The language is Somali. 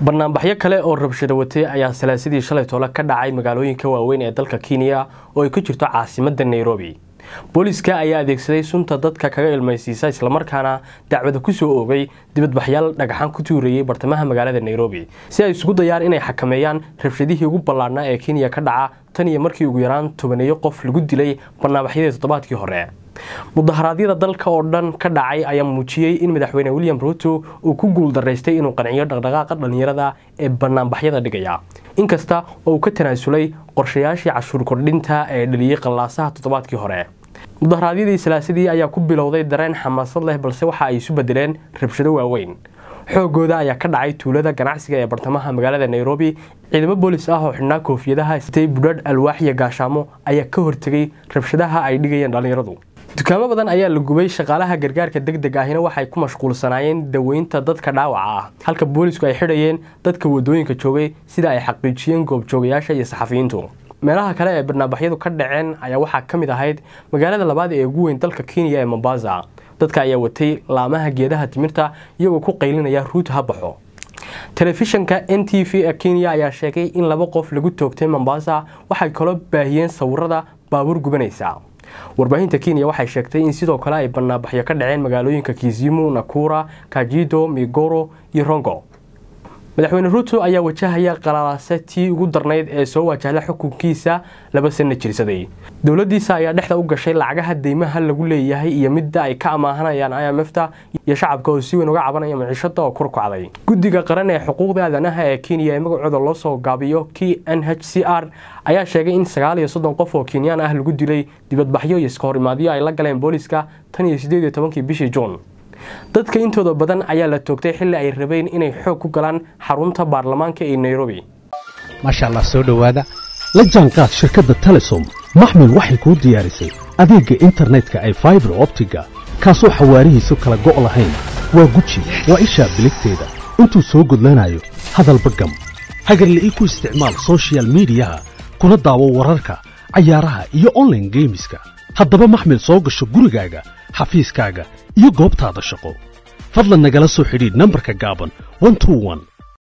banaanbaxyo kale oo rabshado watay ayaa salaasadii shalay toole ka dhacay magaalooyinka waaweyn ee dalka kenya oo ay ka jirto caasimada nairobi booliiska ayaa adeegsaday sunta dadka kaga ilmaysiisa islamarkaana dacwada kusoo oogay dibadbaxyaal dhagaxaan ku tuurayay bartamaha magaalada nairobi si ay isugu dayaan inay xakameeyaan rabshadihii ugu ballaadhnaa ee kenya ka dhaca tan iyo markii ugu yaraan tobaneeyo qof lagu dilay banaanbaxyadii toddobaadkii hore mudaharaadyada dalka oo dhan ka dhacay ayaa muujiyey in madaxweyne william ruuto uu ku guuldaraystay inuu qanciyo dhaqdhaqaaqa dhallinyarada ee banaanbaxyada dhigaya inkasta oo uu ka tanaasulay qorshayaashii cashuur kordhinta ee dhaliyey qallaasaha toddobaadkii hore mudaharaadyadii salaasadii ayaa ku bilowday dareen xamaasad leh balse waxa ay isu bedeleen rabshado waaweyn xoogooda ayaa ka dhacay tuulada ganacsiga ee bartamaha magaalada nairobi ciidamo boolis ah oo xidhnaa koofiyadaha sitay budhadh alwaax iyo gaashaamo ayaa ka hortegay rabshadaha ay dhigayeen dhallinyaradu dukaamo badan ayaa la gubay shaqaalaha gargaarka deg deg ahina waxay ku mashquulsanaayeen daweynta dadka dhaawaca ah halka boolisku ay xidhayeen dadka wadooyinka joogay sida ay xaqiijiyeen goobjoogayaasha iyo saxafiyiintu meelaha kale ee barnaabaxyadu ka dhaceen ayaa waxaa ka mid ahayd magaalada labaad ee ugu weyn dalka kenya ee mombasa dadka ayaa watay laamaha geedaha timirta iyagoo ku qaylinaya ruut ha baxo telefishanka n t v ee kenya ayaa sheegay in laba qof lagu toogtay mombasa waxay kaloo baahiyeen sawirada baabuur gubanaysa warbaahinta kenya waxay sheegtay in sidoo kale ay banaanbaxyo ka dhaceen magaalooyinka kizimu nakura kajido migoro iyo rongo madaxweyne ruuto ayaa wajahaya qalaalaase tii ugu darnayd ee soo wajahda xukunkiisa laba sana jirsaday dowladiisa ayaa dhexda u gashay lacagaha deymaha lagu leeyahay iyo midda ay ka amaahanayaan i m fta iyo shacabka oo si weyn uga cabanaya maciishada oo kurkacday guddiga qaran ee xuquuqda aadanaha ee kenya ee magacooda loo soo gaabiyo k n h c r ayaa sheegay in sagaal iyo soddon qof oo kenyaan ah lagu dilay dibadbaxyo iyo iska horimaadyo ay la galeen booliiska tan iyo sideed iyo tobankii bishii juun dadka intooda badan ayaa la toogtay xilli ay rabeen inay xoog ku galaan xarunta baarlamaanka ee nairobi maasha allah soo dhowaada la jaanqaad shirkadda telesom maxmil waxay kuu diyaarisay adeegga internetka ay faibar optiga kaasoo xawaarihiisu kala go' lahayn waa guji waa ishaa biligteeda intuu soo gudlanayo hadalba gam hagarla'ii ku isticmaal sochial midiyaha kuna daawo wararka cayaaraha iyo onlaine geemiska haddaba maxmil soo gasho gurigaaga xafiiskaaga iyo goobtaada shaqo fadlan nagala soo xidhiidh nambarka gaaban